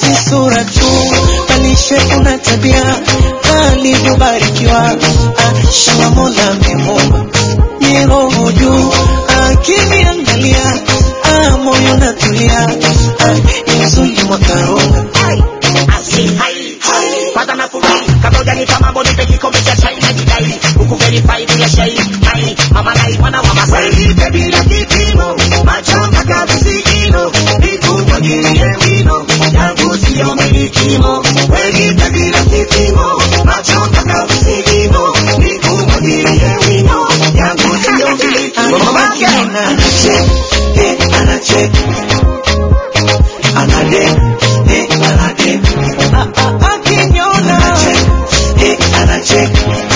si sura tu, bali shepu na tabia alivyobarikiwa. Ah, shamba Mola amemuumba ni roho juu, akiniangalia ah, moyo natulia, ah, ni mzuri mwakaronga kwanza nafurahi kabla hujanipa mambo nipe kikombe cha chai na jidai huku verify bila shai hai mama nai mwana wa masai nipe bila kipimo macho mpaka visigino nikumwagilie wino yangu siyo milikimo nipe bila kipimo macho mpaka visigino nikumwagilie wino yangu siyo milikimo Akina anachek, eh, anachek. Anadek, eh, anadek. Ah, ah, akiniona. Anachek, eh, anachek.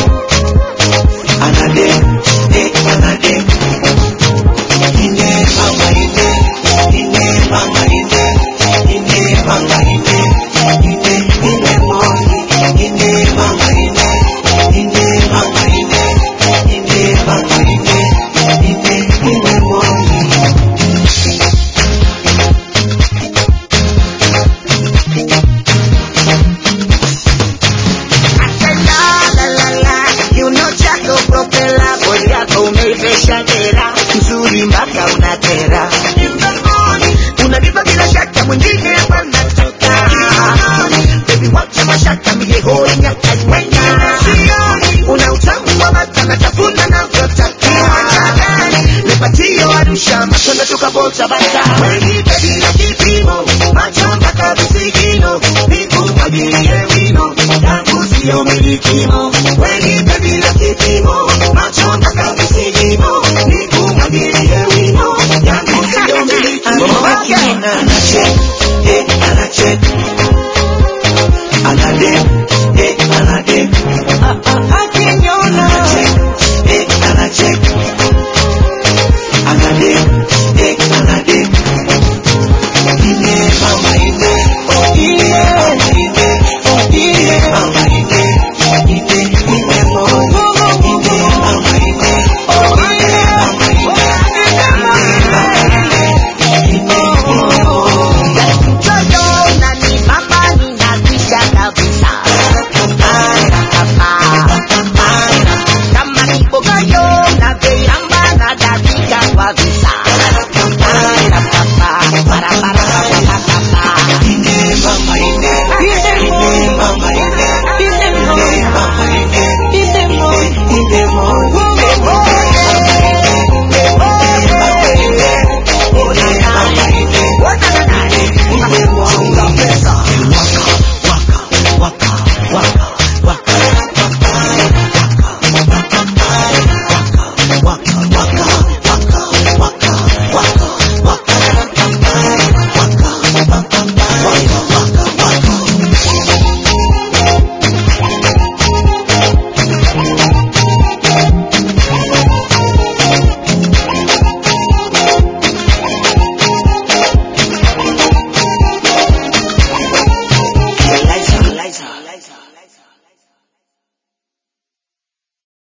Anadek, eh, anadek. Ine mama ine, ine mama ine, ine mama ine, ine ine moni, ine mama ine, ine mama ine, ine mama ine, ine ine moni. La, la, la, la, kiuno chako propela, bodi yako umeivesha dera, nzuri mpaka unatera. Unanipa bila shaka, mwingine wanatoka. Baby, wacha mashaka, mie hoi nyaka nywenga. Una utamu wa mata, natafuna navyotaka. Nipatie Arusha, matunda tukabota bata. Nipe bila kipimo, macho mpaka visigino, nikumwagilie wino, yangu siyo milikimo. Nipe bila kipimo, macho mpaka visigino, nikumwagilie wino, yangu siyo milikimo. Akina anachek,